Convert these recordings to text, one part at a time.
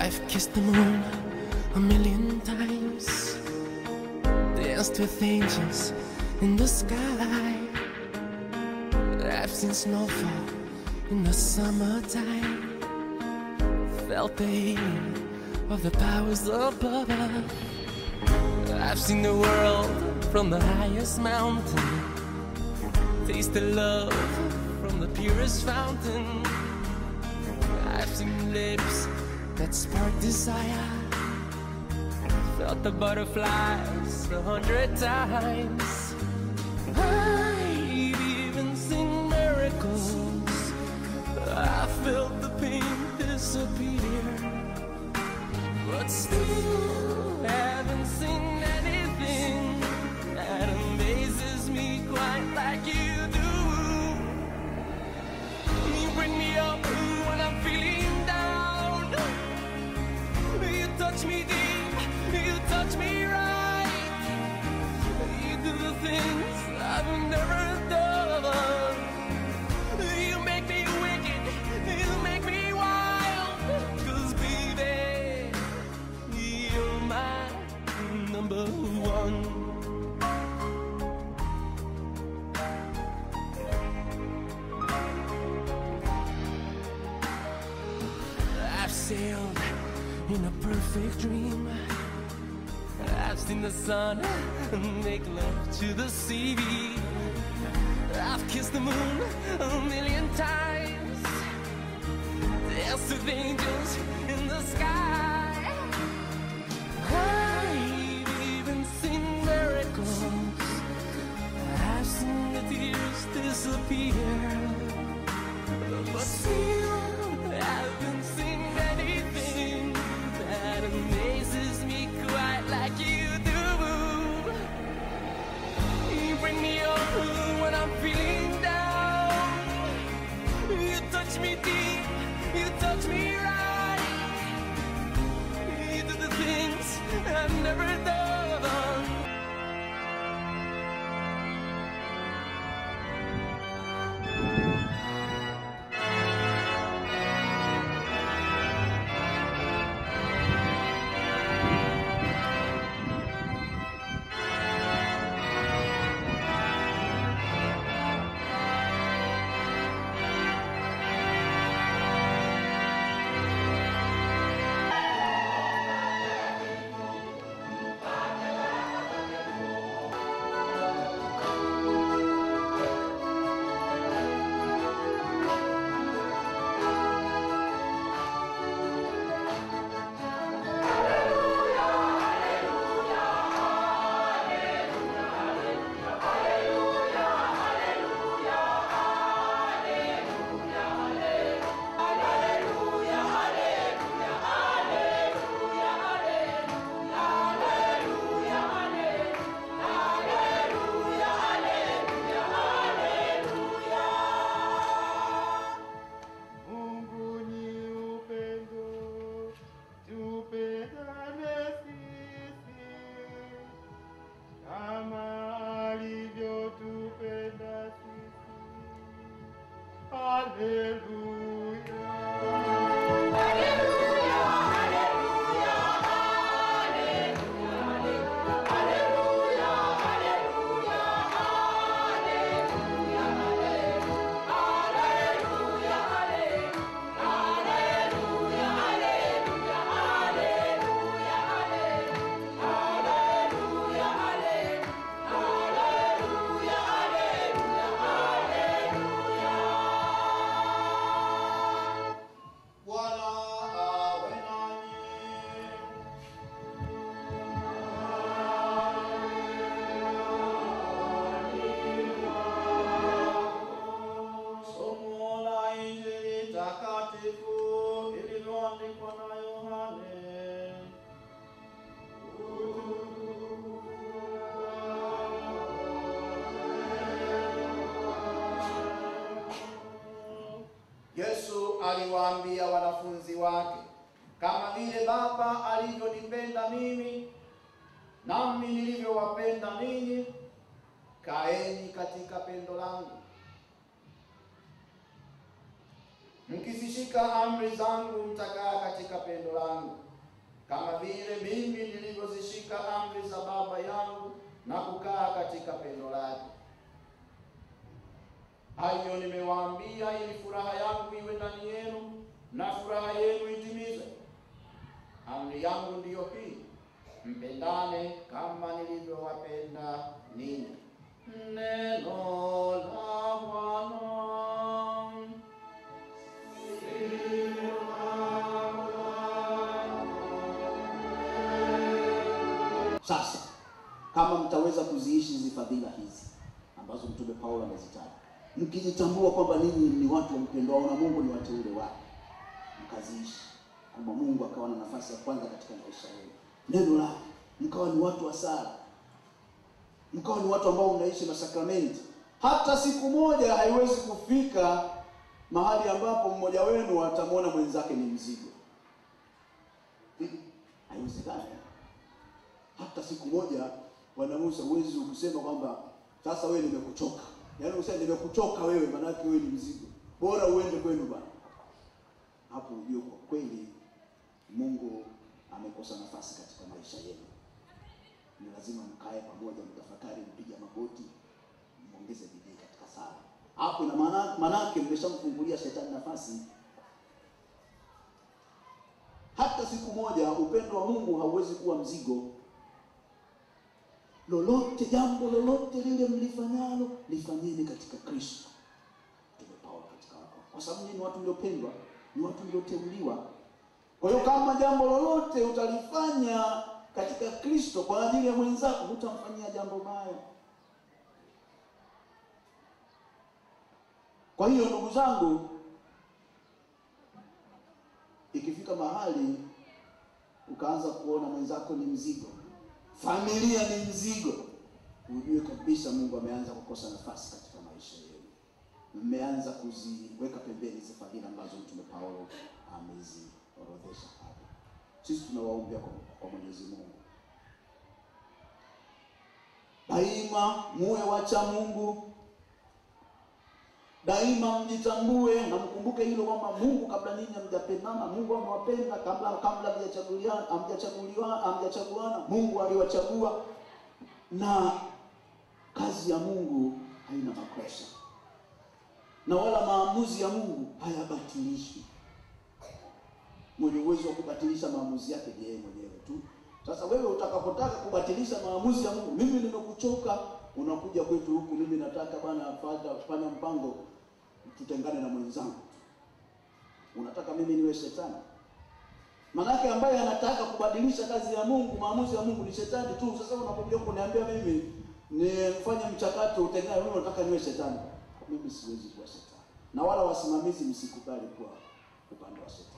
I've kissed the moon a million times, danced with angels in the sky. I've seen snowfall in the summertime, felt the heat of the powers above. I've seen the world from the highest mountain, tasted love from the purest fountain. I've seen lips that spark desire, felt the butterflies a hundred times. I've even seen miracles. I felt the pain disappear, but still haven't seen anything that amazes me quite like you do. You bring me up when I'm feeling down. You touch me deep, you touch me right. You do the things I've never done. You make me wicked, you make me wild. Cause baby, you're my number one. I've sailed in a perfect dream. I've seen the sun make love to the sea. I've kissed the moon a million times. Danced with angels in the sky. I've even seen miracles. I've seen the tears disappear. But still, I haven't seen anything that amazes me quite like you do. You bring me up when I'm feeling down. You touch me deep, you touch me right. You do the things I've never done. Mungu ni upendo, tupendane sisi kama alivyotupenda sisi. Haleluya. Bwana awe nanyi. Somo la Injili takatifu lililoandikwa na Yohane. Yesu aliwaambia wanafunzi wake, kama vile Baba alivyonipenda mimi, nami nilivyowapenda ninyi, kaeni katika pendo langu. Mkizishika amri zangu mtakaa katika pendo langu, kama vile mimi nilivyozishika amri za Baba yangu na kukaa katika pendo lake. Hayo nimewaambia ili furaha yangu iwe ndani yenu na furaha yenu itimizwe. Amri yangu ndiyo hii, mpendane kama nilivyowapenda ninyi. Neno la Bwana. Sasa kama mtaweza kuziishi hizi fadhila hizi ambazo mtume Paulo amezitaja, mkijitambua kwamba ninyi ni watu wampendwao na Mungu, ni wateule wake, mkaziishi kwamba Mungu akawa na nafasi ya kwanza katika maisha yenu, neno lake, mkawa ni watu wa sala, mkawa ni watu ambao mnaishi masakramenti. Hata siku moja haiwezi kufika mahali ambapo mmoja wenu atamwona mwenzake ni mzigo. Haiwezekani hata siku moja Bwana Musa, huwezi kusema kwamba sasa wewe nimekuchoka. Yaani usema nimekuchoka wewe, maanake wewe ni mzigo, bora uende kwenu bwana. Hapo ujue kwa kweli Mungu amekosa nafasi katika maisha yenu. Ni lazima mkae pamoja, mtafakari, mpige magoti, muongeze bidii katika sala. Hapo ina maana manake mmeshamfungulia shetani nafasi. Hata siku moja upendo wa Mungu hauwezi kuwa mzigo lolote jambo lolote lile mlifanyalo lifanyeni katika Kristo. Mtume Paulo katika wako, kwa sababu nyinyi ni watu mliopendwa, ni watu mlioteuliwa. Kwa hiyo kama jambo lolote utalifanya katika Kristo kwa ajili ya mwenzako, hutamfanyia jambo baya. Kwa hiyo ndugu zangu, ikifika mahali ukaanza kuona mwenzako ni mzigo familia ni mzigo, ujue kabisa Mungu ameanza kukosa nafasi katika maisha yenu. Mmeanza kuziweka pembeni hizi fadhila ambazo Mtume Paulo ameziorodhesha hapa. Sisi tunawaombea kwa, kwa Mwenyezi Mungu daima muwe wacha Mungu, daima mjitambue na mkumbuke hilo kwamba Mungu kabla ninyi hamjapendana, Mungu amewapenda kabla kabla hamjachaguliana hamjachaguliwa hamjachaguana, Mungu aliwachagua, na kazi ya Mungu haina makosa, na wala maamuzi ya Mungu hayabatilishwi. Mwenye uwezo wa kubatilisha maamuzi yake ni yeye mwenyewe tu. Sasa wewe utakapotaka kubatilisha maamuzi ya Mungu, mimi nimekuchoka, unakuja kwetu huku, mimi nataka bwana, fanya fanya mpango tutengane na mwenzangu. Unataka mimi niwe shetani? Manake ambaye anataka kubadilisha kazi ya Mungu, maamuzi ya Mungu ni shetani tu. Sasa unapokuja kuniambia mimi nifanye mchakato utengane, wewe unataka niwe shetani? Mimi siwezi kuwa shetani, na wala wasimamizi msikubali kuwa upande wa shetani.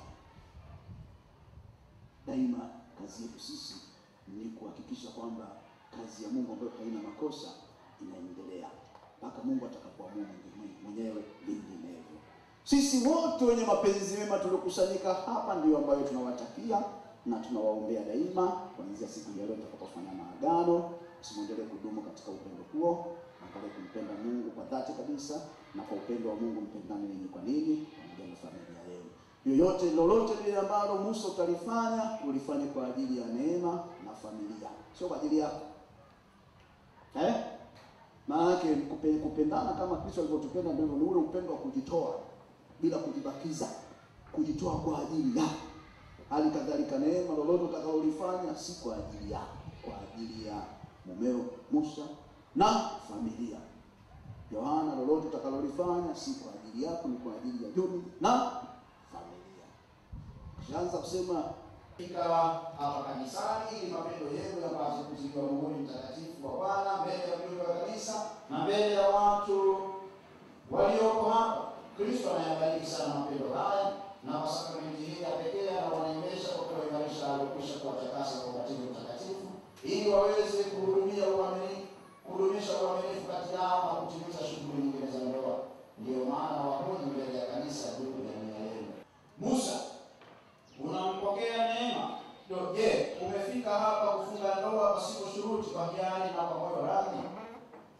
Daima kazi yetu sisi ni kuhakikisha kwamba kazi ya Mungu ambayo haina makosa inaendelea mpaka Mungu atakapoamua mwenyewe vinginevyo. Sisi wote wenye mapenzi mema tuliokusanyika hapa ndio ambayo tunawatakia na tunawaombea daima, kuanzia siku ya leo tutakapofanya maagano, simwendelee kudumu katika upendo huo, nakale kumpenda Mungu kwa dhati kabisa, na kwa upendo wa Mungu mpendane ninyi kwa ninyi, pamoja na familia yenu. Yoyote lolote lile ambalo Musa utalifanya, ulifanye kwa ajili ya neema na familia, sio kwa ajili yako eh? Maana yake kupe- kupendana kama Kristo alivyotupenda ndivyo ni ule upendo wa kujitoa bila kujibakiza, kujitoa kwa ajili yako. Hali kadhalika neema, lolote utakalolifanya si kwa ajili yako, kwa ajili ya mumeo Musa na familia. Yohana, lolote utakalolifanya si kwa ajili yako, ni kwa ajili ya Juni na familia. Kishaanza kusema fika hapa kanisani ili mapendo yenu yapate kuziliwa muhuri mtakatifu wa Bwana mbele ya mjumbe wa kanisa na mbele ya watu walioko hapa. Kristo anayabariki sana mapendo haya, na kwa sakramenti hii ya pekee anawaneemesha kwa kuwaimarisha aliokwisha kuwatakasa kwa ubatizo mtakatifu, ili waweze kuhudumia uaminifu, kudumisha uaminifu kati yao na kutimiza shughuli nyingine za ndoa. Ndiyo maana wahoji mbele ya kanisa juu ya nia yenu. Musa unampokea neema. Ndio, je, umefika hapa kufunga ndoa pasipo shuruti, kwa hiari na kwa moyo radhi?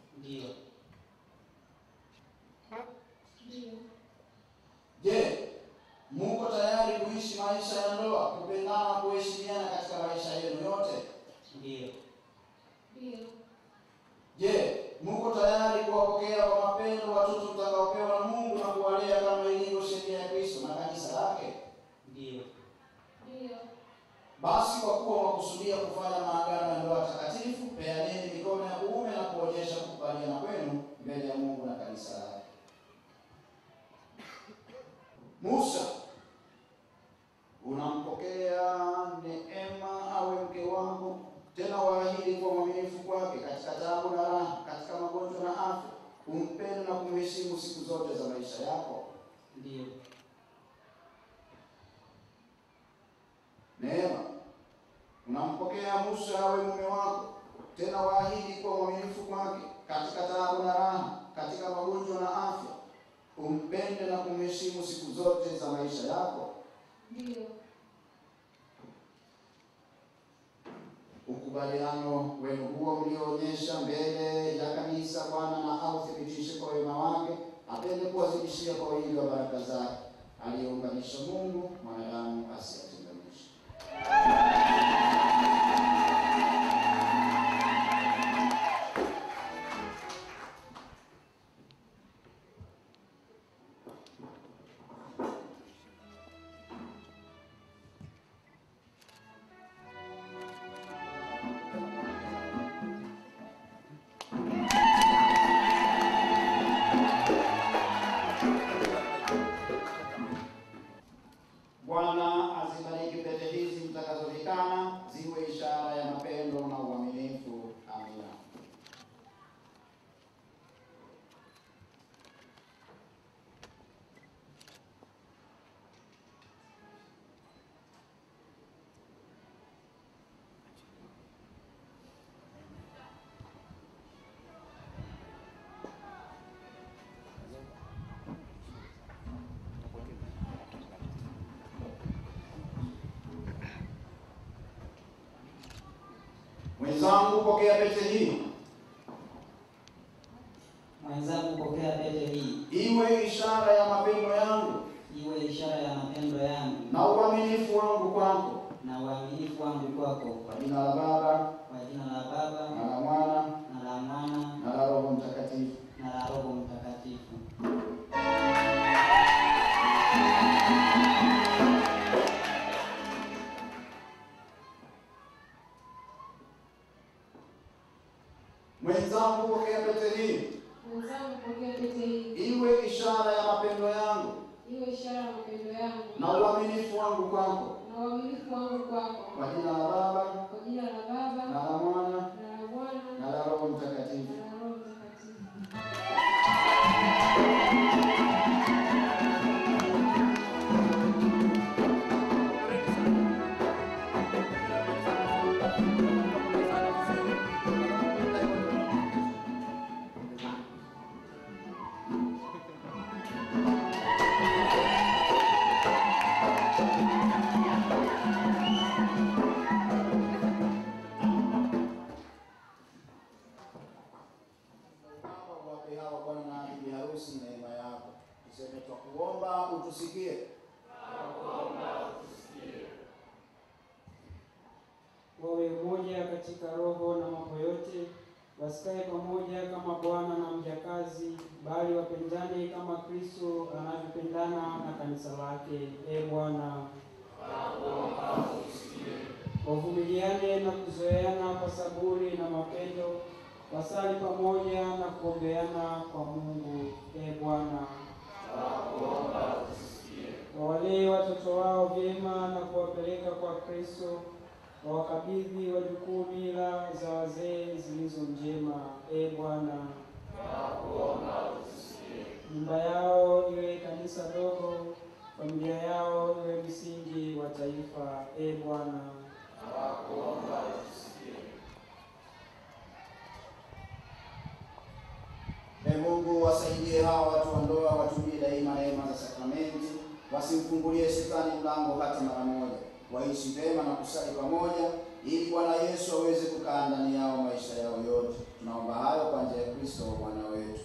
Ndio. Ndio. Je, Ndiyo. Ndiyo. Basi kwa kuwa wakusudia kufanya maagano ya ndoa takatifu, peaneni mikono ya kuume na kuonyesha kukubaliana kwenu mbele ya Mungu na kanisa lake. Musa, unampokea Neema awe mke wako, tena waahidi kwa mwaminifu kwake katika taabu na raha, katika magonjwa na afya, umpende na kumheshimu siku zote za maisha yako. Ndiyo. Neema, unampokea Musa awe mume wako, tena waahidi kwa mwaminifu kwake katika taabu na raha, katika magonjwa na afya, umpende na kumheshimu siku zote za maisha yako. Ndiyo. Ukubaliano wenu huo mlioonyesha mbele ya kanisa Bwana na authibitishe kwa wema wake, apende kuwazidishia kwa wingi wa baraka zake, aliyeunganisha Mungu mwanadamu asiyatenganishe. Bwana azibariki pete hizi mtakazovikana, ziwe ishara ya mapendo na uaminifu. Amina. Mwenzangu, pokea pete hii, Mwenzangu, pokea pete hii, iwe ishara ya mapendo yangu iwe ishara ya mapendo yangu na uaminifu wangu kwako, na uaminifu wangu kwako, kwa jina la Baba kwa jina la Baba na la Mwana na la Mwana na la Roho Mtakatifu. na la Roho Mtakatifu. Mwenzangu, pokea pete hii, Mwenzangu, pokea pete hii, iwe ishara ya mapendo yangu iwe ishara ya mapendo yangu na uaminifu wangu kwako, na uaminifu wangu kwako, kwa jina la Baba kwa jina la Baba na la Mwana na la Mwana na la Roho Mtakatifu. na la Roho Mtakatifu. Baba, uwape hawa bwana na bibi harusi neema yako. Tuseme twakuomba utusikie. wawe umoja katika roho na mambo yote, wasikae pamoja kama bwana na mjakazi, bali wapendane kama Kristo anavyopendana na kanisa lake. E Bwana, wavumiliane na kuzoeana kwa saburi na mapendo, wasali pamoja na kuombeana kwa Mungu. E Bwana, wawalee watoto wao vyema na kuwapeleka kwa Kristo wawakabidhi wajukuu mila za wazee zilizo njema. E Bwana, nyumba yao iwe kanisa dogo, familia yao iwe msingi wa taifa. E Bwana, E Mungu, wasaidie hawa watu wa ndoa watumie daima neema za sakramenti, wasimfungulie shetani mlango hata mara moja, waishi vema na kusali pamoja, ili Bwana Yesu aweze kukaa ndani yao maisha yao yote. Tunaomba hayo kwa njia ya Kristo Bwana wetu.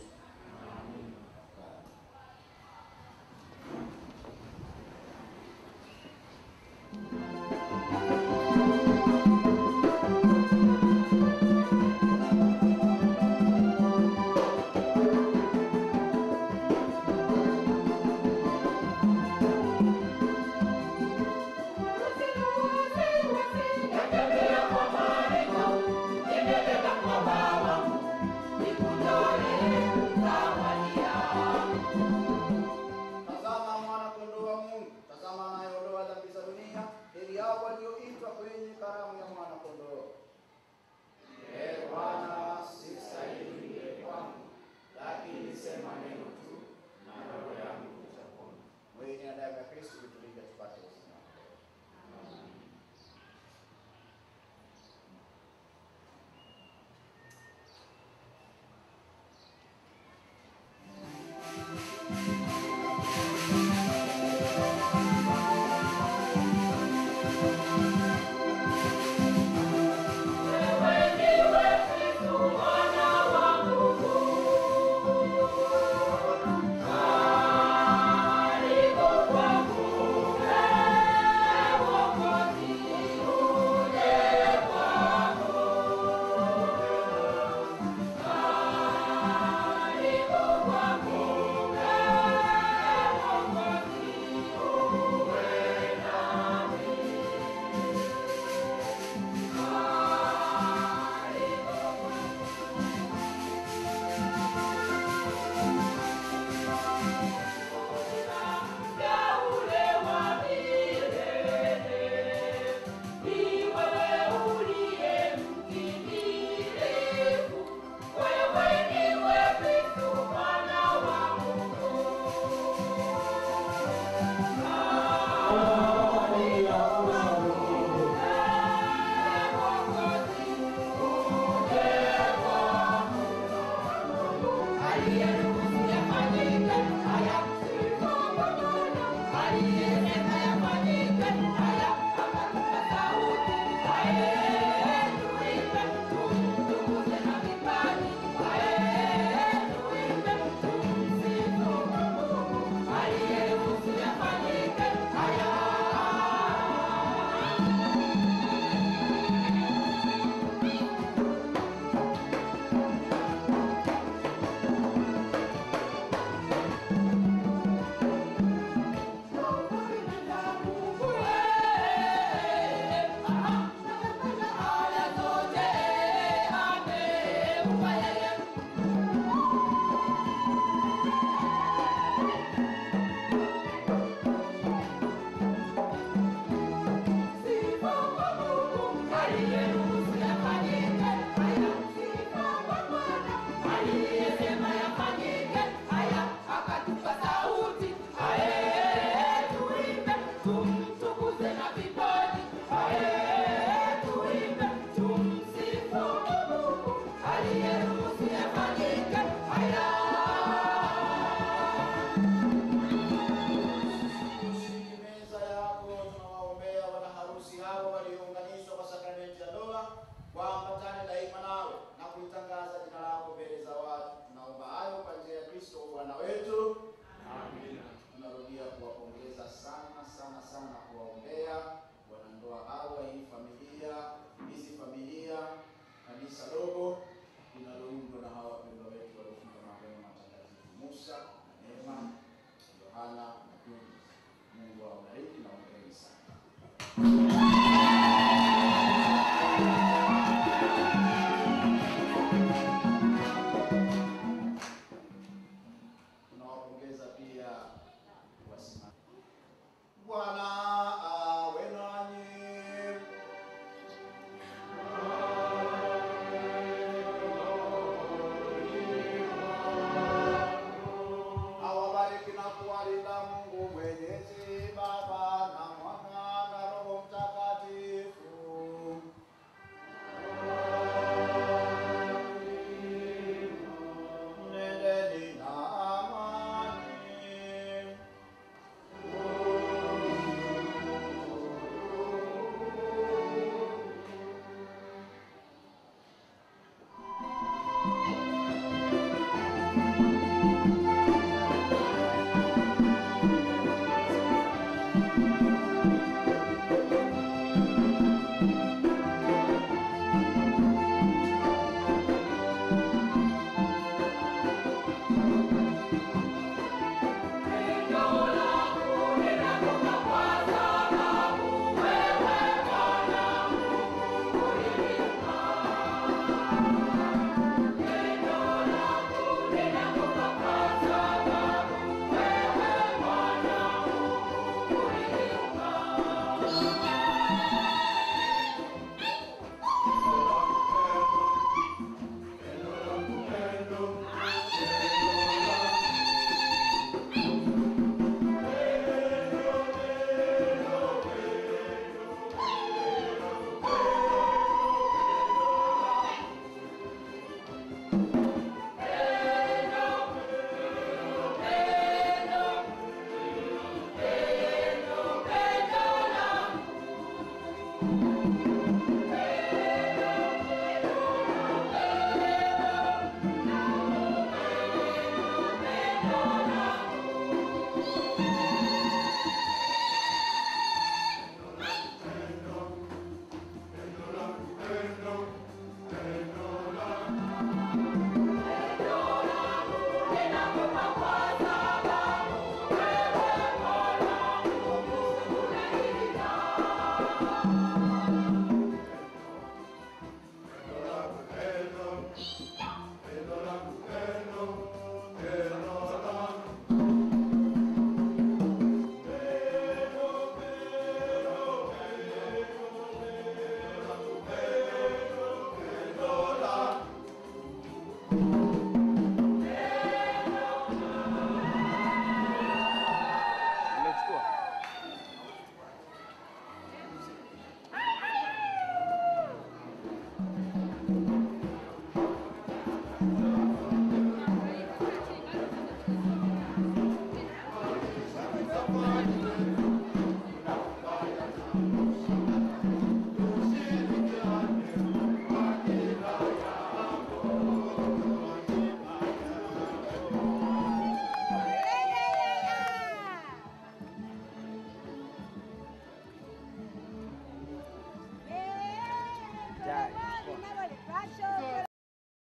Amen.